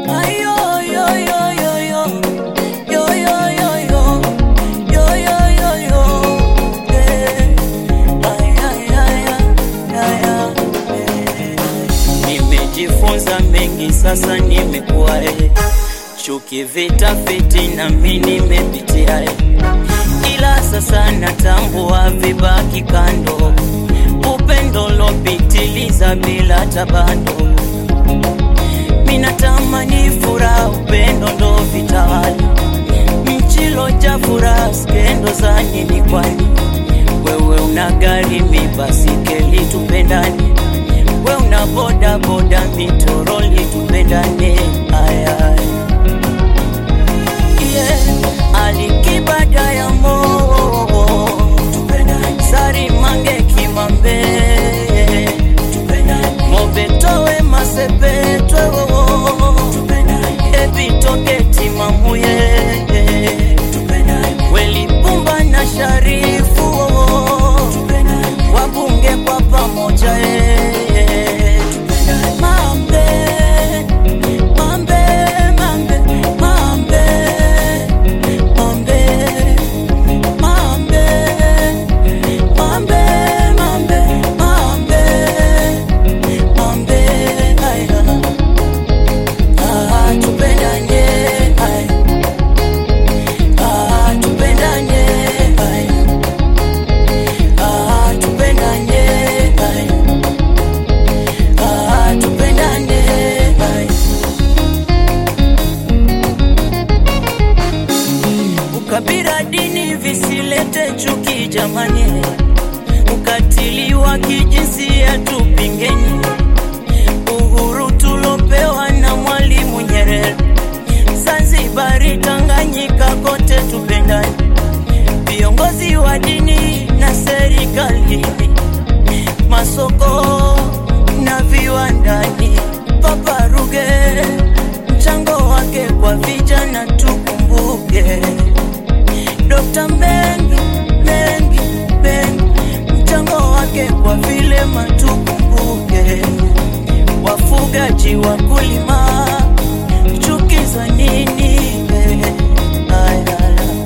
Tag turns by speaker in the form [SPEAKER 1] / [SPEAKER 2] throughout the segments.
[SPEAKER 1] Ayo, yo, yo, yo, yo. Yo, yo, yo, yo. Yo, yo, yo, yo. Eh. Ay, ay, ay, ay, ay, ay. Nimejifunza mengi sasa, nimekuwa eh. Chuki, vita, fitina, mi nimepitia eh. Ila sasa natambua vibaki kando, upendo lopitiliza bila tabando. Minatamani furaha, upendo ndo vitawala, mchilo cha furaha, skendo za nini kwani? Wewe una gari, mi basikeli, tupendane. We una boda boda, mitoroli, tupendane. Aya, yeah. Alikibada ya mo sari mange kimambe mobetowe masepetwe epitoketi mamuye welipumba na sharifu wabunge kwa pamoja eh. Mambe, mambe, mambe, mambe, mambe, mambe, mambe, mambe, mambe, mambe, aya. Ah, tupendane, aya. Ah, tupendane, aya. Ah, tupendane, aya. Ah, tupendane, aya. Ukabila, dini visilete chuki jamani, ukatili wa kijinsia tupingeni, uhuru tulopewa na Mwalimu Nyerere, Zanzibari, Tanganyika, kote tupendani, viongozi wa dini na serikali, masoko na viwandani, Papa Ruge mchango wake kwa vijana tukumbuke. Dr. Mengi Mengi Mengi mchango wake kwa vilema tukumbuke. Wafugaji, wakulima, chuki za nini? Aya,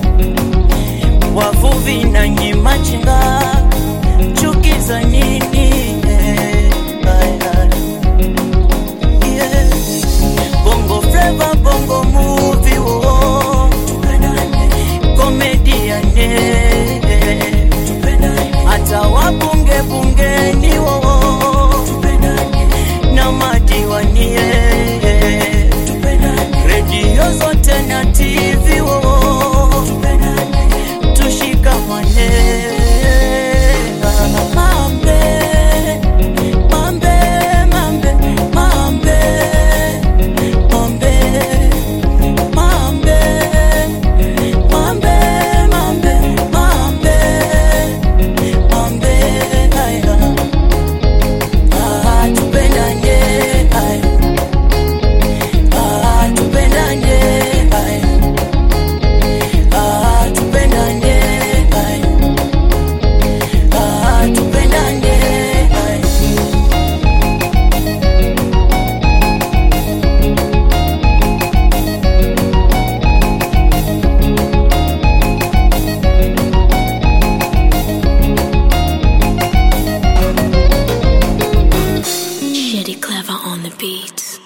[SPEAKER 1] wavuvi na nyimachinga, chuki za nini? Aya, yeah. Bongo flava, bongo movie, oh. Comedian, yeah. Hata wabunge bungeni, oh. Na madiwani, yeah. Redio zote na TV, oh. Tushikamane. Mambe, mambe, mambe, mambe. Mambe, mambe, mambe, mambe, mambe, mambe, aya. Ah, tupendane, aya. Ah, tupendane, aya. Ah, tupendane, aya. Ah, tupendane, aya.
[SPEAKER 2] Shitty clever on the beats.